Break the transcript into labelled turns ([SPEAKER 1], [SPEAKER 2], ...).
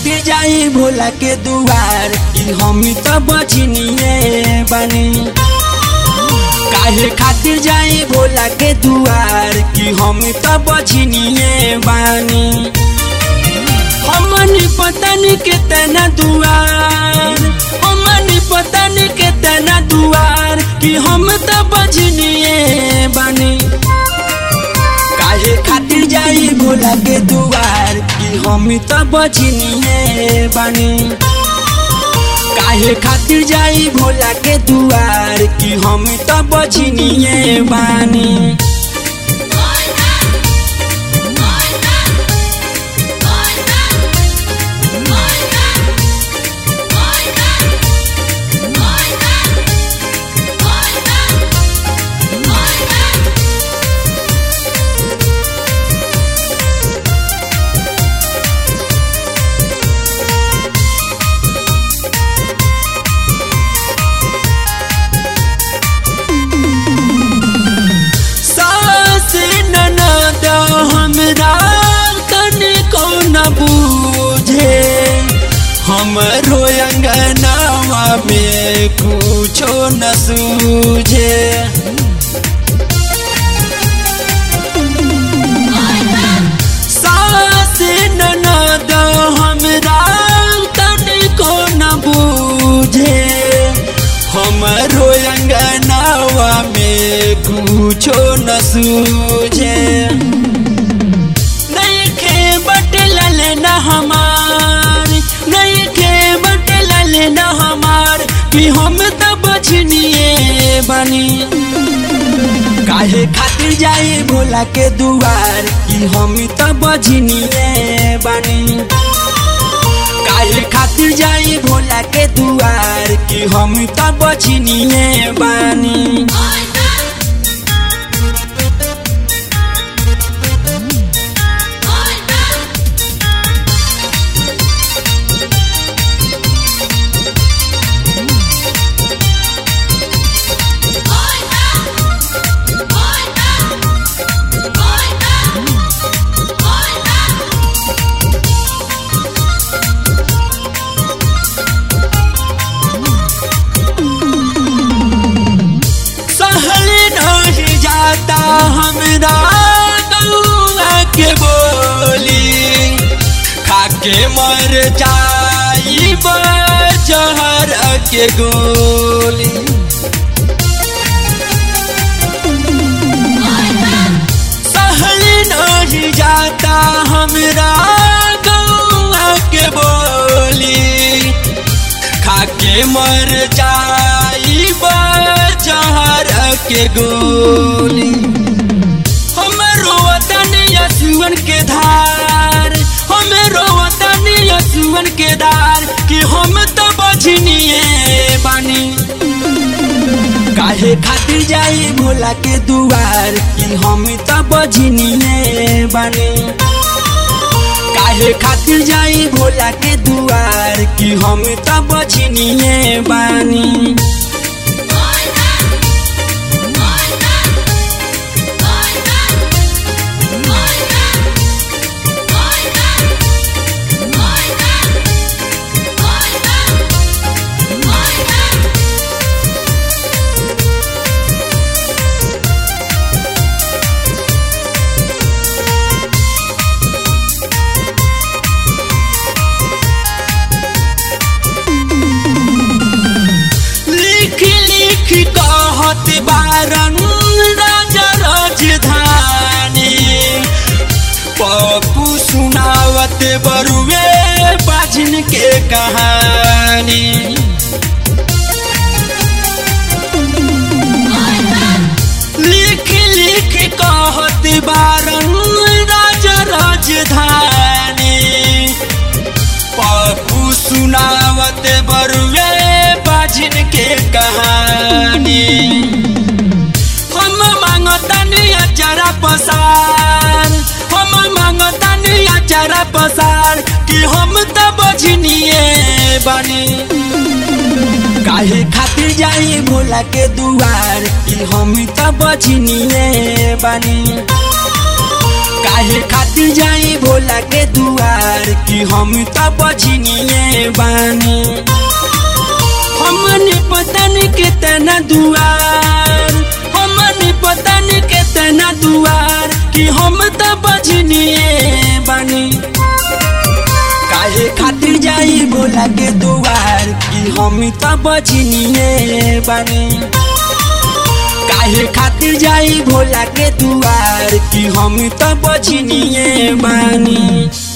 [SPEAKER 1] खातिर जाई भोला के दुआर कि हम तो बचनिए बनी काहे खातिर जाई भोला के दुआर कि हम तो बचनिए बानी हमन पतन के तना दुआर हमन पतन के तना दुआर कि हम तो बचनिए बानी काहे खातिर जाई भोला के दुआर कि हम तो बचनिए बानी काहे खातिर जाई भोला के दुआर कि हम तो बचनिए बानी सास ननद हमरा तनिको न बूझे हमरो अंगनावा में कुछो न सूझे सास ननद हमरा तनिको न बूझे हमरो अंगनावा में कुछो न सूझे नहीं खे बटलल न हमार नहीं खे बटलल न हमार कि हम तो बचनिए बनी काहे खातिर जाए भोला के दुआर कि हम तो बजनिए बनी काहे खातिर जाई भोला के दुआर कि हम तो बचनिए बानी सहल नहीं जाता हमरा गौआ के बोली खाके मर जाई जहर के गोली सहल नहीं जाता हमरा गौआ के बोली खाके मर जाई जहर के गोली हमरो वतन यसुअन के धार हमरो वतन यसुअन के धार कि हम तो बजनिए बानी काहे खातिर जाई भोला के दुआर कि हम तो बजनिए बानी काहे खातिर जाई भोला के दुआर कि हम तो बजनिए बानी लिख लिख कहत बारन राजा राजधानी पप्पू सुनावत बरुए बाजिन के कहानी लिख लिख कहत बारन राजा राजधानी पप्पू सुनावत बरुए बाजिन के कहानी हम मांगतनी अचारा पसार हम मांगतनी अचारा पसार कि हम तो बजनिए बनी काहे खातिर जाई भोला के दुआर कि हम तो बजनिए बनी काहे खातिर जाई भोला के दुआर कि कि हम त बझनिए बानी हमने पता नहीं कितना दुआर हमने पता नहीं कितना दुआर कि हम त बझनिए बानी काहे खातिर जाई बोला के दुआर कि हम त बझनिए बानी काहे खातिर जाई भोला के दुआर कि हम त बझनिए बानी